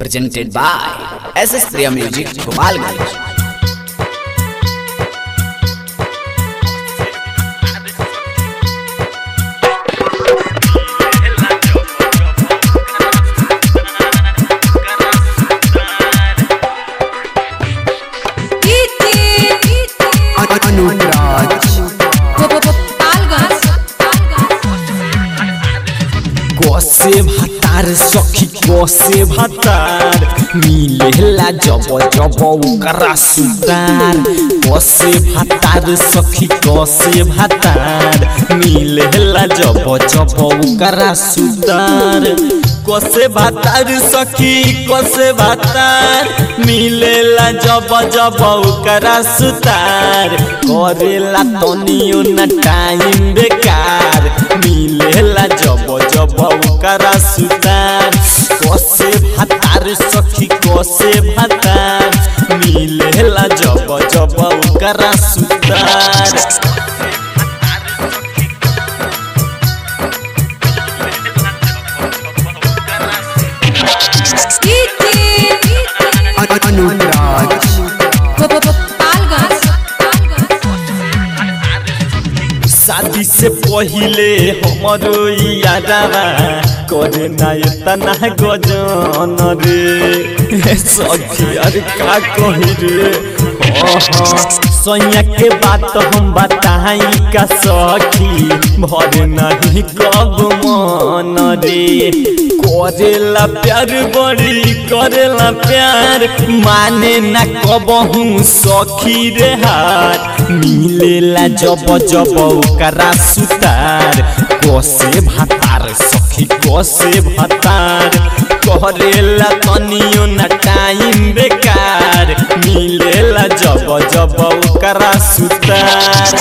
presented by SS Priya Music Gopalganj. কষে ভাতার সখী কষে ভাতার মিলেলা জব জব ওকরা সুতার কষে ভাতার সখী কষে ভাতার মিলেলা জব জব ওকরা সুতার কষে ভাতার সখী কষে ভাতার মিলেলা জব জব ওকরা সুতার করেলা তনিও না টাইম বেকার মিলেলা জব জব ওকরা সুতার কষে ভাতার সখী কষে ভাতার মিলেলা জব জব ওকরা সুতার शादी से पहिले हमरो यादवा करे ना इतना गजन रे सखी अरे का कही रे सैया के बात हम बताई का सखी भर नहीं कब मन रे करेला प्यार बड़ी करेला प्यार माने ना कबहू सखी रे हार मिलेला जब जब ओकरा सुतार कसे भातार सखी कसे भातार करेला तनियो ना टाइम बेकार मिलेला जब जब ओकरा सुतार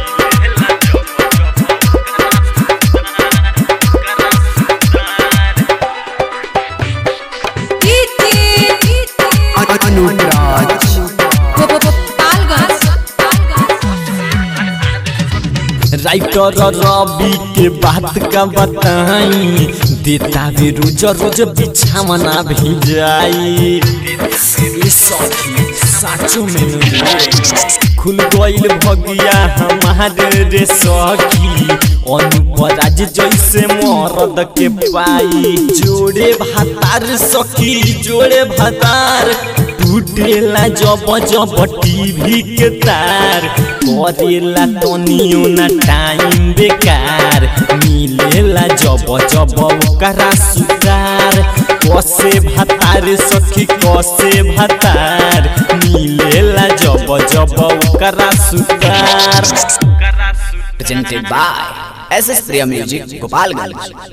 राइटर रवि के बात का बताई देता भी रोज रोज बिछावना भी जाई ए सखी साचो में रे खुल गइल भगिया हमारे रे सखी अनुपराज जैसे मरद के पाई जोड़े भातार सखी जोड़े भातार टूटेला जब जब टीवी के तार करेला तनियो ना टाइम बेकार मिलेला जब जब ओकरा सुतार कसे भातार सखी कसे भातार मिलेला जब जब ओकरा सुतार Presented by SS Priya Music Gopalganj.